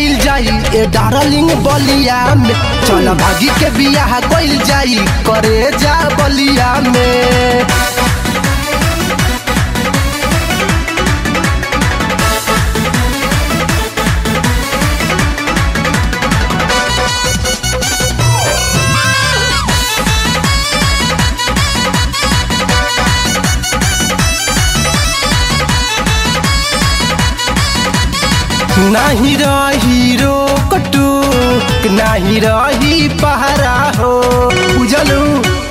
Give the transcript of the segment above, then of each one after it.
कइल जाई ए डार्लिंग बलिया में चल भागी के बियाह कइल जाई करे जा बलिया में नाही रही रोकटू नाही रही पहरा हो उजलू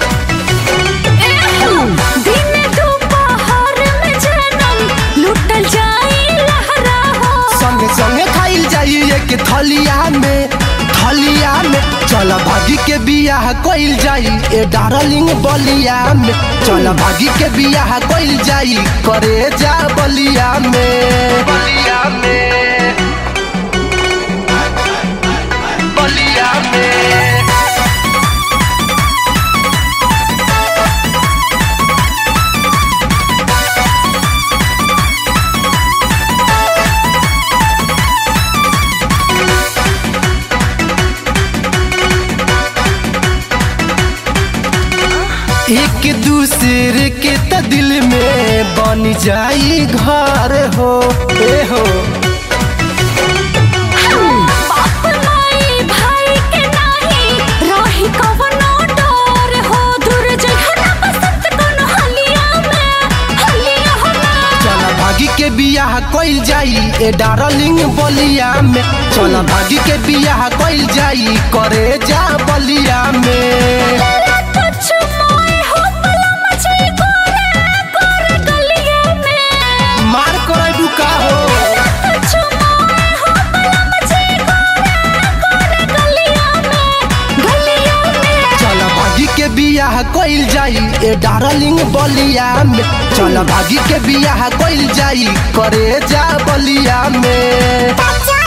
दिन दोपहर में जनम लुटल जाई लहरा हो संगे संगे खाइल जाई एक थलिया में थलिया में चल भागी के बियाह कइल जाई ए डार्लिंग बलिया में चल भागी के बियाह कइल जाई करे जा बलिया में बलिया में बलिया में एक दूसरे के त दिल में बन जाई घर हो ए हो बाप माई भाई के नाही रही कवनो डर हो दूर जहना बसत कोनो हलिया में हलिया में चल भागी के बियाह कइल जाई ए डार्लिंग बलिया में चल भागी के बियाह कइल जाई करे जा बलिया में कुछ मोए हो पला मचे गोरे गोरे गलिया में मार करे बुका हो कुछ मोए हो पला मचे गोरे गोरे गलिया में गलिया में चल भागी के बियाह कइल जाई ए डार्लिंग बलिया में चल भागी के बियाह कइल जाई करे जा बलिया में बच्चा